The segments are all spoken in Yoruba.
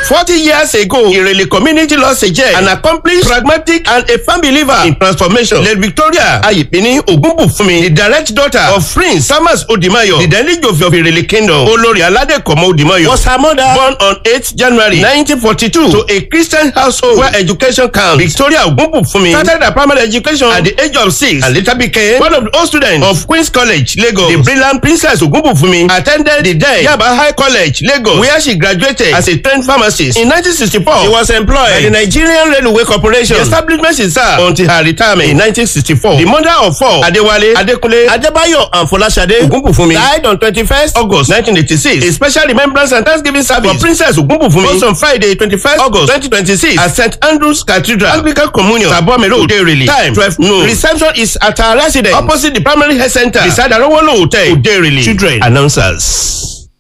forty years ago Irele community lost a jet an accomplished pragmatic and a firm believer in transformation late Victoria Ayipini Ogunbufumi the direct daughter of Prince Samas Odimayo the Delijofi of Irele kingdom Olori Aladekomo Odimayo was her mother born on eighth January nineteen forty-two to a Christian household where education counts Victoria Ogunbufumi started her primary education at the age of six and later became one of the old students of Queen's College Lagos the brilliant Princess Ogunbufumi attended the then Yaba High College Lagos where she graduated as a trained pharmacist in nineteen sixty-four she was employed by the Nigerian Railway Corporation the establishment she served until her retirement in nineteen sixty-four the mother of four Adewale Adekunle Adebayo and Folashade Ogunbufumi died on twenty-first August nineteen eighty-six a special remembrance and thanksgiving service for Princess Ogunbufumi was on Friday twenty-first August twenty twenty-six at St Andrew's Cathedral Anglican Communion Sabome Road Oderele time twelve noon reception is at her residence opposite the primary health center beside Arowolo Hotel Oderele children announcers.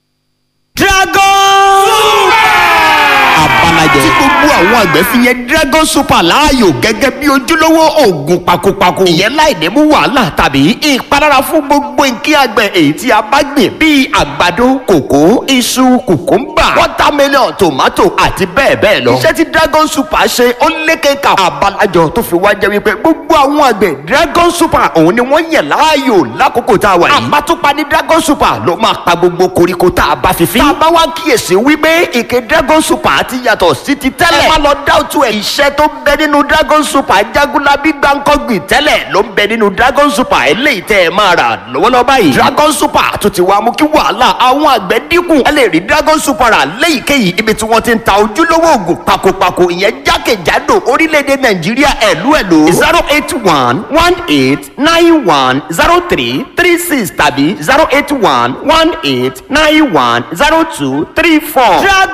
dragon. abalajẹ tí gbogbo àwọn àgbẹ̀ fi yẹn dragon super láàyò gẹ́gẹ́ bí ojúlówó oògùn pakopako ìyẹn láì ní mú wàhálà tàbí ìpalára fún gbogbo nǹkan àgbẹ̀ èyí tí a bá gbìn bíi àgbàdo kòkó iṣu kùkúmbà watermelon tomato àti bẹ́ẹ̀ bẹ́ẹ̀ lọ. iṣẹ́ tí dragon super ṣe ó lékeka abalajọ tó fi wá jẹ́ wípé gbogbo àwọn àgbẹ̀ dragon super òun ni wọ́n yẹ̀ láàyò lákòókò tá a wà yìí. àbátúpa ní dragon super ló máa pa gbogbo koríko tá a bá fi fín. tá a bá wá kíyèsí wípé ìké dragon super ti yàtọ̀ sí ti tẹ́lẹ̀. ẹ má lọ dáwùtú ẹ̀. iṣẹ́ tó ń bẹ nínú dragon super jagunlabi gbàǹkọ́gbìn tẹ́lẹ̀ ló ń bẹ nínú dragon super eléyìí tẹ́ ẹ máa rà lọ́wọ́lọ́wọ́ báyìí. dragon super tó ti wá mú kí wàhálà àwọn àgbẹ̀ dínkù. ẹ lè rí dragon super rà léyìíkéyìí ibi tí wọ́n ti ń ta ojúlówó oògùn pakopako ìyẹn jákèjádò orílẹ̀-èdè nàìjíríà ẹ̀lú ẹ̀lú. zero eight one one eight nine one zero three three six tàbí zero eight one one eight nine one zero two three four.